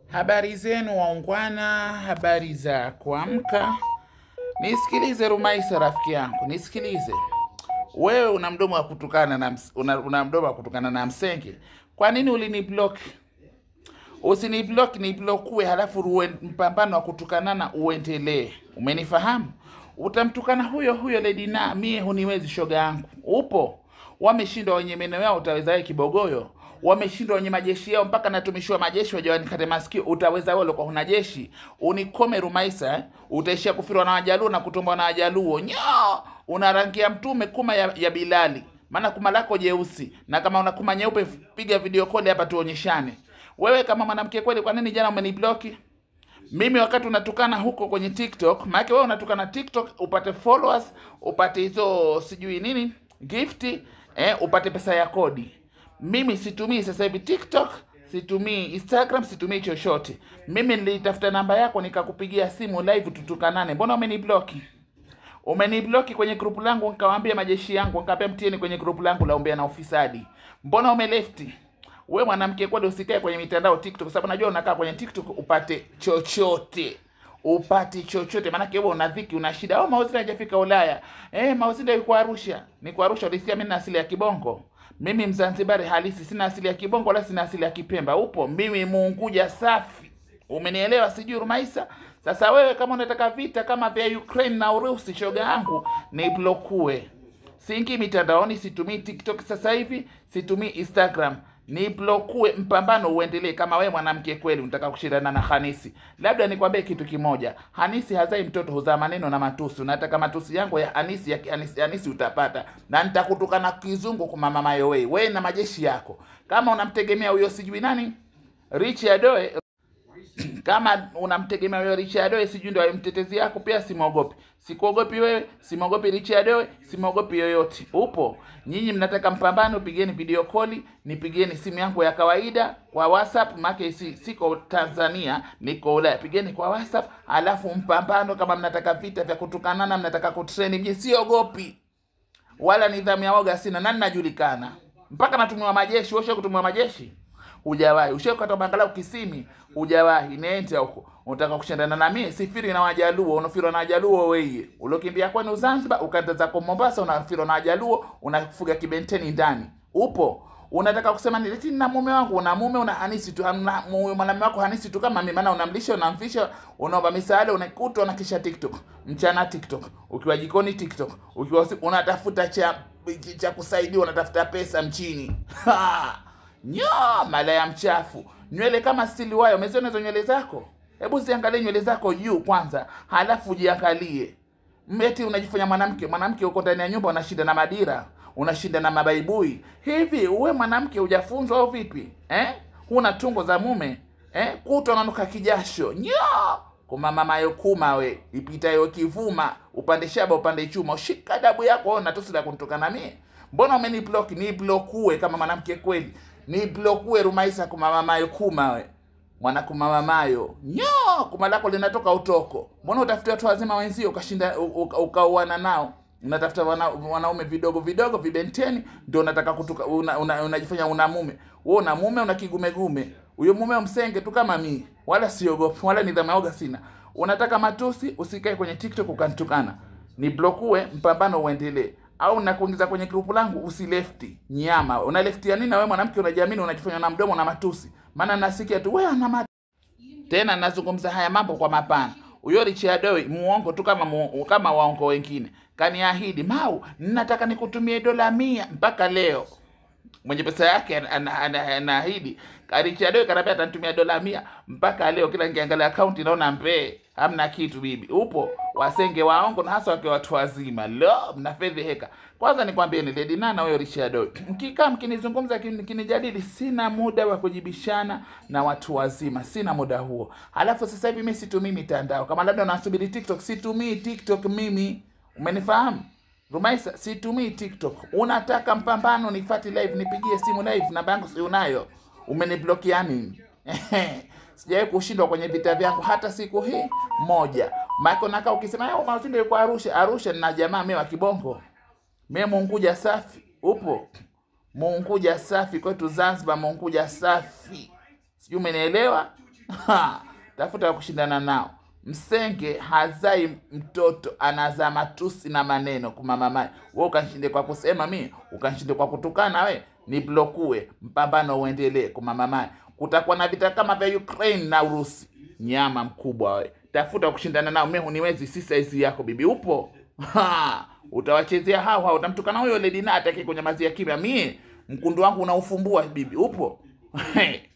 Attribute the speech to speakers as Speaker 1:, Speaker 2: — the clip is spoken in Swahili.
Speaker 1: Habari zenu waungwana, habari za kuamka. Nisikilize Rumaisa, rafiki yangu, nisikilize. Wewe una mdomo wa kutukana na ms- una, una mdomo wa kutukana na msenge. Kwa nini uliniblock? Usiniblock, niblokue, halafu ruwe mpambano wa kutukanana uendelee. Umenifahamu? Utamtukana huyo huyo Lady na mie huniwezi, shoga yangu. Upo wameshindwa wenye meno yao, utaweza wewe kibogoyo? Wameshindwa wenye majeshi yao, mpaka natumishiwa majeshi waje wanikate masikio, utaweza wewe uliokuwa huna jeshi? Unikome Rumaisa eh? Utaishia kufirwa na Wajaluo na kutombwa na Wajaluo. Nyo, una rangi ya mtume kuma ya, ya Bilali, maana kuma lako jeusi, na kama una kuma nyeupe, piga video call hapa tuonyeshane. Wewe kama mwanamke kweli, kwa nini jana umenibloki? mimi wakati unatukana huko kwenye TikTok, maana wewe unatukana TikTok upate followers, upate hizo sijui nini gifti, eh, upate pesa ya kodi. Mimi situmii sasa hivi TikTok, situmii Instagram, situmii chochote. Mimi nilitafuta namba yako nikakupigia simu live tutukanane. Mbona umenibloki? Umenibloki kwenye grupu langu, nikawaambia majeshi yangu, nikaambia mtieni kwenye grupu langu la umbea na ufisadi. Mbona umelefti? We mwanamke kweli, usikae kwenye mitandao TikTok, kwa sababu najua unakaa kwenye TikTok upate chochote upate chochote, maanake wewe una dhiki, una shida. Oh, Mauzinda hajafika Ulaya. Eh, Mauzinda yuko Arusha. Niko Arusha, ulisikia mimi na asili ya Kibongo. Mimi Mzanzibari halisi, sina asili ya Kibongo wala sina asili ya Kipemba. Upo mimi Muunguja safi, umenielewa? Sijui Rumaisa. Sasa wewe kama unataka vita kama vya Ukraine na Urusi, shoga yangu, ni blokue Siingi mitandaoni, situmii TikTok sasa hivi, situmii Instagram. Ni blokue, mpambano uendelee. Kama wewe mwanamke kweli unataka kushindana na Hanisi, labda nikwambie kitu kimoja, Hanisi hazai mtoto, huzaa maneno na matusi. Unataka matusi yangu ya Hanisi ya Hanisi, Hanisi utapata, na nitakutukana kizungu kwa mama Mayowei, wewe na majeshi yako. Kama unamtegemea huyo sijui nani Rich Adoe kama unamtegemea wewe Richard Adoe, sijui ndio mtetezi yako, pia simwogopi. Sikuogopi wewe, simwogopi Richard Adoe, simwogopi yoyote. Upo nyinyi mnataka mpambano, pigeni video call, nipigieni simu yangu ya kawaida kwa WhatsApp, maana si, siko Tanzania, niko Ulaya. Pigeni kwa WhatsApp, alafu mpambano. Kama mnataka vita vya kutukanana, mnataka kutreni, mimi siogopi wala nidhamu ya woga sina, nani najulikana mpaka natumiwa majeshi. Wewe kutumiwa majeshi hujawahi, ushakata bangalau kisimi hujawahi. Nende huko unataka kushindana na mimi, sifiri na Wajaluo, unafirwa na Wajaluo wewe. Uliokimbia kwenu Zanzibar ukaenda zako Mombasa, unafirwa na Wajaluo, unafuga kibenteni ndani. Upo unataka kusema ni eti na mume wangu, una mume una Hanisi tu, una mu- mwanamume wako Hanisi tu kama mimi, maana unamlisha, unamvisha, unaomba misaada, unakuta unakisha TikTok mchana TikTok, ukiwa jikoni TikTok, ukiwa usiku unatafuta cha cha kusaidia, unatafuta pesa mchini Ha! Nyo, malaya mchafu, nywele kama stili wayo. Umeziona hizo nywele zako? Hebu ziangalie nywele zako juu kwanza, halafu jiangalie. Eti unajifanya mwanamke, mwanamke uko ndani ya nyumba unashinda na madira, unashinda na mabaibui. Hivi uwe mwanamke hujafunzwa au vipi eh? Huna tungo za mume eh? Kuta unanuka kijasho nyo kuma mama yokuma we ipitayo kivuma upande shaba upande chuma, ushika dabu yako wewe, natusi la kunitokana mie. Mbona umeniblock? Ni blokue kama mwanamke kweli, ni blokue Rumaisa kuma mama yokuma we mwana kumamamayo nyo kuma lako linatoka utoko. Mbona utafutia watu wazima wenzio ukashinda u- u- ukauana nao? Unatafuta wana, wanaume vidogo vidogo vibenteni, ndio unataka kutuka, una, una, unajifanya una mume. Wewe una mume, una kigumegume. Huyo mume msenge tu kama mimi, wala siogopi wala nidhamu ya oga sina. Unataka matusi, usikae kwenye TikTok ukanitukana, ni blokue, mpambano uendelee au nakuingiza kwenye grupu langu usilefti nyama. Una lefti ya nini? Na wewe mwanamke unajiamini, unajifanya na mdomo na matusi, maana nasikia tu wewe ana tena nazungumza haya mambo kwa mapana. Huyo Richard Adoe muongo tu kama mu, kama waongo wengine. Kaniahidi Mau, nataka nikutumie dola mia mpaka leo. Mwenye pesa yake anaahidi ana, ana, anaahidi. Richard Adoe kanambia atanitumia dola mia mpaka leo. Kila nikiangalia akaunti naona mbee, hamna kitu bibi. Upo wasenge waongo na hasa wakiwa watu wazima. Lo, mnafedheheka. Kwanza nikwambie ni Lady Nana huyo Richard Adoe. Mkikaa mkinizungumza kin- mkinijadili, sina muda wa kujibishana na watu wazima, sina muda huo. Halafu sasa hivi mimi situmii mitandao. Kama labda unasubiri TikTok, situmii TikTok mimi. Umenifahamu? Rumaisa, situmii TikTok. Unataka mpambano, nifati live, nipigie simu live, namba yangu si unayo? Umeniblokia nini? Sijawahi kushindwa kwenye vita vyangu hata siku hii moja. Mako nakaa ukisema yao Mazinde yuko Arusha, Arusha na jamaa mimi wa Kibongo. Mimi Munguja safi, upo Munguja safi kwetu Zanzibar, Munguja safi, sijui umenielewa. Ha, tafuta wa kushindana nao. Msenge hazai mtoto, anazaa matusi na maneno kumamamaye. We ukanshinde kwa kusema mi, ukanshinde kwa kutukana, we ni blokue, mpambano uendelee kumamamaye. Kutakuwa na vita kama vya Ukraine na Urusi. Nyama mkubwa we, tafuta wa kushindana nao. Mi huniwezi, si saizi yako bibi, upo ha, utawachezea hao hao, utamtukana huyo Lady Na atake kunyamazia kimya. Mie mkundu wangu unaufumbua bibi, upo